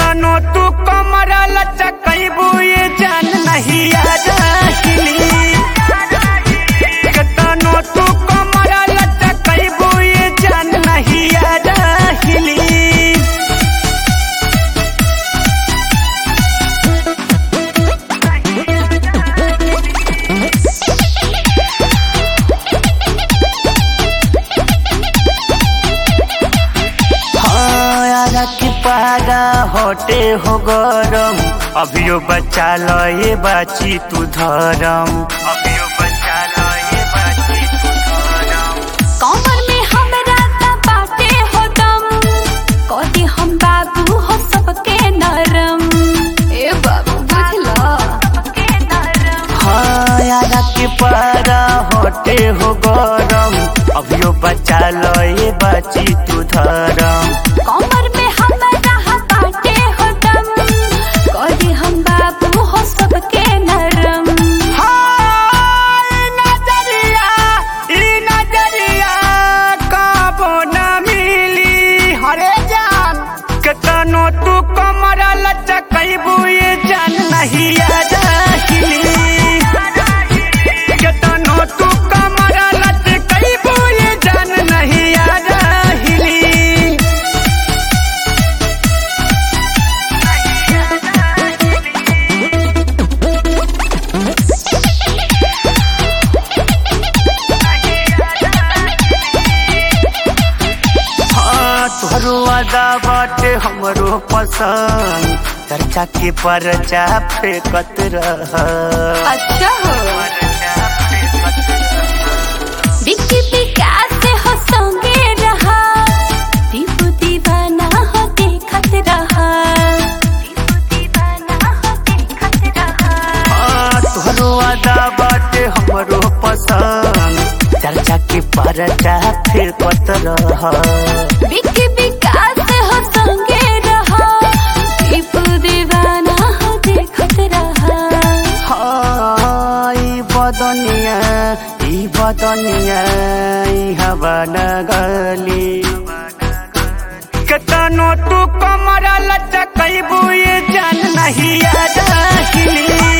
केतनो तू कमर लचकैबू ये जान नहीं आ जाहिली केतनो तू कमर लचकैबू ये जान नहीं आ जाहिली हाँ यारा की पारा होटे हो गरम अभियो बचा लो ये बाची तू धरम अभियो बचा लो ये बाची तू धरम कमर में हमरा त बाटे हो दम कदी हम बाबू हो सबके नरम ए बाबू बुझला हाँ यारा की पारा होटे हो गरम अभियो बचा लो ये बाची तू धरम कमर में हमरा हा बाटे हो दम कदी हम बाबू हो सबके नरम हाय नजरिया ई नजरिया काबो न मिली हरे जान केतनो तू कमर लचकैबू ये जान नहीं आ जाहिली केतनो तू कमर लचकैबू ये जान नहीं आ जाहिली हाँ तोहरो आदा बाटे हमरो पसंद चर्चा के परचा फेंकत रह अच्छा हो बिक्की विकास से हो संगे रहा दीपू दीवाना हो देखत रहा दीपू दीवाना हो देखत रहा हाँ तोहरो आदा बाटे हमरो पसंद चर्चा के परचा फेंकत रह बिक्की विकास से हो संगे रहा दीपू दीवाना हो देखत रहा हाँ ई बदनिया ई बदनिया ई हवा न गली केतनो तू कमर लचकैबू ये जान नहीं आ जाहिली